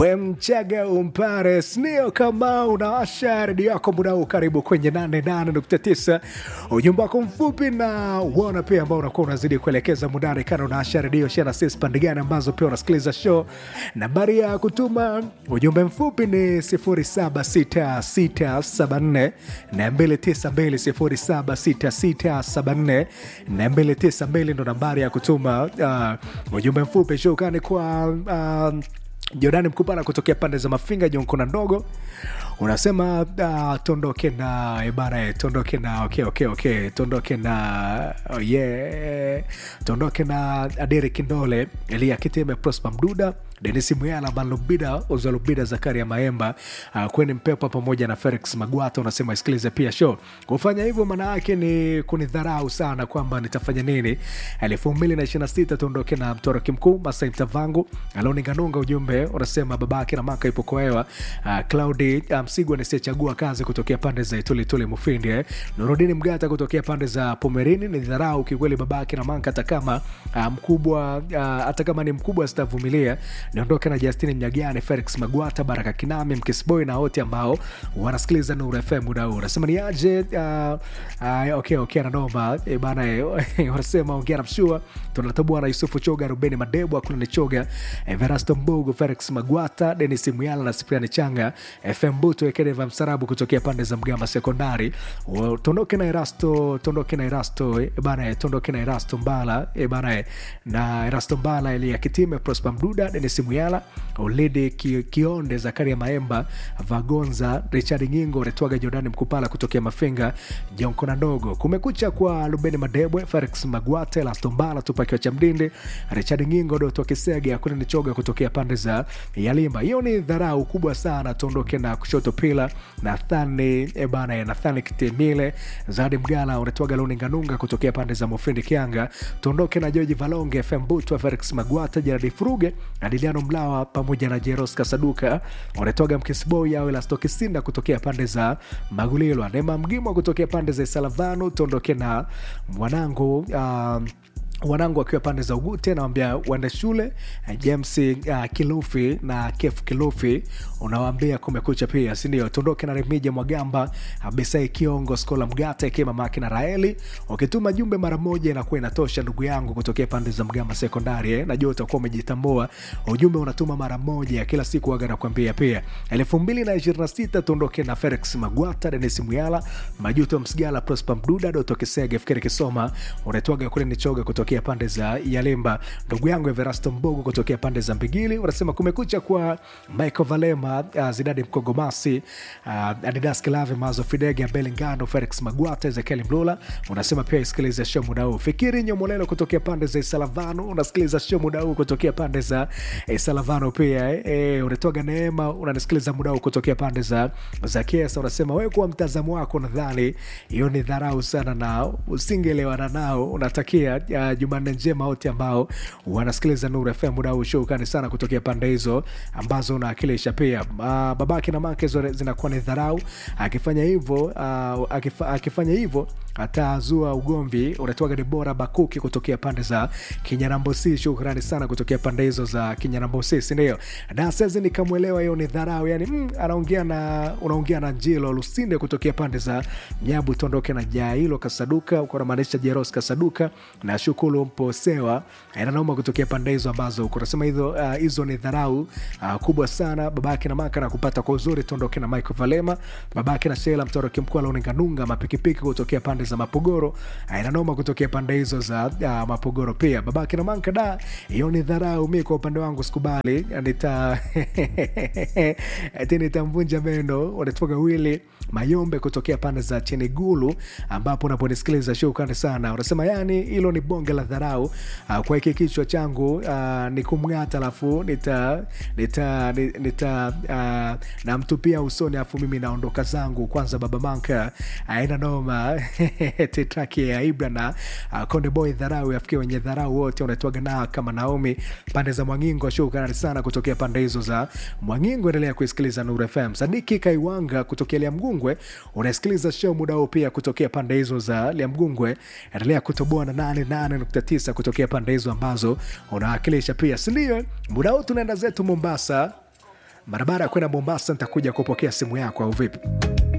we mchaga umpare snio kama unawasha redio yako muda huu karibu kwenye 88.9 ujumbe wako mfupi na uona pia ambao unakuwa unazidi kuelekeza mudani kana unaasha redio shana sis pande gani ambazo pia unasikiliza show nambari ya kutuma ujumbe mfupi ni 076674 na 292 076674 ndo nambari ya kutuma uh, ujumbe mfupi shukani kwa uh, Jordani Mkupala kutokea pande za Mafinga, Jonkona ndogo unasema uh, tondoke na ibara tondoke na okay, okay, okay. tondoke na oh yeah. tondoke na Adere Kindole, Elia Kiteme, Prosper Mduda Denis Muyala, Malubida Uzalubida, Zakaria Maemba, uh, Kweni Mpepa pamoja na Felix Magwata. Unasema isikilize pia show. Kufanya hivyo maana yake ni kunidharau sana, kwamba nitafanya nini? elfu mbili na ishirini na sita tuondoke na mtoroki mkuu Masai Mtavangu Aloninganunga. Ujumbe unasema babake na maka ipo kwa hewa. Uh, Claudi Msigwa um, nisiyechagua kazi kutokea pande za Itulituli Mufindi eh. Nurudini Mgata kutokea pande za Pomerini. Ni dharau kikweli babake na maka, hata kama uh, mkubwa uh, hata kama ni mkubwa sitavumilia niondoke na Justini Mnyagani, Felix Magwata, Baraka Kinami, Mkisboy na wote ambao wanasikiliza Nuru FM muda huu. Nasema ni aje? Uh, uh, okay, okay, nanoma e bana e, wanasema ongea na mshua tunatoboa na Yusufu Choga, Rubeni Madebo, Akuna ni Choga, Everasto Mbogo, Felix Magwata, Denis Muyala na Sipriani Changa, FM Buto Ekedeva Msarabu kutokea pande za Mgama Sekondari. Tondoke na Erasto, tondoke na Erasto e bana, tondoke na Erasto Mbala e bana, na Erasto Mbala, Elia Kitime, Prosper Mduda, Denis Muyala, Olede Kionde, Zakaria Maemba, Vagonza, Richard Ngingo, Retwaga Jordani Mkupala kutokea Mafinga, Jonkona ndogo. Kumekucha kwa Rubeni Madebwe, Felix Magwata, Elasto Mbala, Tupakiwa cha Mdinde, Richard Ngingo, Doto Kisege, Akuna Nichoga kutokea pande za Yalimba. Hiyo ni dharau kubwa sana. Tuondoke na kushoto pila Nathani ebana ya Nathani Kitemile, Zadi Mgala, Retwaga Luninganunga kutokea pande za Mofindi Kianga. Tuondoke na Joji Valonge, FM Butwa, Felix Magwata, Jeradi Furuge, Adiliano Mlawa pamoja na Jeros Kasaduka wanatoga Mkisboy au Elasto Kisinda kutokea pande za Magulilwa, Neema Mgimwa kutokea pande za Salavanu. Tuondoke na mwanangu uh, wanangu akiwa pande za Ugute, nawambia waende shule. James uh, Kilufi na Kef Kilufi unawambia kumekucha pia, sindio? Tuondoke na Remija Mwagamba, Abisai Kiongo, Skola Mgata ikiwa mamake na Raeli. Ukituma jumbe mara moja inakuwa inatosha, ndugu yangu kutokea pande za Mgama Sekondari eh? Najua utakuwa umejitambua, ujumbe unatuma mara moja kila siku, waga nakwambia pia. elfu mbili na ishirini na sita tuondoke na Felix Magwata, Denis Muyala, Majuto Msigala, Prosper Mduda, Doto Kisege, Fikiri Kisoma, unaitwaga kule Nichoga kutokea pande za Yalemba, ndugu yangu Everasto Mbogo kutokea pande za Mbigili. Unasema kumekucha kwa Michael Valema, uh, Zidadi Mkogomasi, uh, Adidas Kilave, Mazo Fidege, Belingano, Felix Magwata, Ezekiel Mlula. Unasema pia isikiliza show muda huu. Fikiri Nyomolelo kutokea pande za Isalavano, unasikiliza show muda huu kutokea pande za Isalavano pia eh, eh, unatoga Neema, unanisikiliza muda huu kutokea pande za za Kiesa. Unasema wewe kwa mtazamo wako, nadhani hiyo ni dharau sana na usingelewana nao. Unatakia uh, Jumanne njema wote ambao wanasikiliza Nuru FM muda huu. Shukrani sana kutokea pande hizo ambazo unaakilisha pia. Uh, babake na make zinakuwa ni dharau. Akifanya hivyo uh, akifa, akifanya hivyo atazua ugomvi. Unatoka Debora Bakuki kutokea pande za Kinyanambosi. Shukrani sana kutokea pande hizo za Kinyanambosi, sindio? Na sasa nikamwelewa hiyo ni dharau, yani mm, anaongea na unaongea na Njilo Lusinde kutokea pande za Nyabu. Tuondoke na Jailo Kasaduka, uko namaanisha Jeros Kasaduka na Shukuru Mposewa inanauma kutokea pande hizo ambazo kunasema hizo hizo uh, ni dharau uh, kubwa sana. Babake na maka na kupata kwa uzuri. Tuondoke na Michael Valema, babake na Shela Mtoroki mkuu Launinganunga mapikipiki kutokea pande za Mapogoro inanoma kutokea pande hizo za uh, Mapogoro pia babake na manka da, hiyo ni dharau. Mi kwa upande wangu sikubali, nita nitamvunja meno. Unatoka wili Mayombe kutokea pande za Chenigulu ambapo unaponisikiliza shukrani sana. Unasema yani hilo ni bonge la dharau uh, kwa hiki kichwa changu uh, ni kumng'ata alafu nita, nita, nita, nita uh, namtupia usoni alafu mimi naondoka zangu. Kwanza baba manka aina noma tetraki ya Ibra na uh, Konde Boy dharau yafikia wenye dharau wote unaitwaga na kama Naomi pande za Mwangingo. Shukrani sana kutokea pande hizo za Mwangingo. Endelea kuisikiliza Nuru FM. Sadiki Kaiwanga kutokea Liamgungwe unasikiliza show muda huo pia kutokea pande hizo za Liamgungwe. Endelea kutoboa na 88.9 kutokea pande hizo ambazo unawakilisha pia, sindio? Muda huu tunaenda zetu Mombasa barabara ya kwenda mombasa nitakuja kupokea simu yako au vipi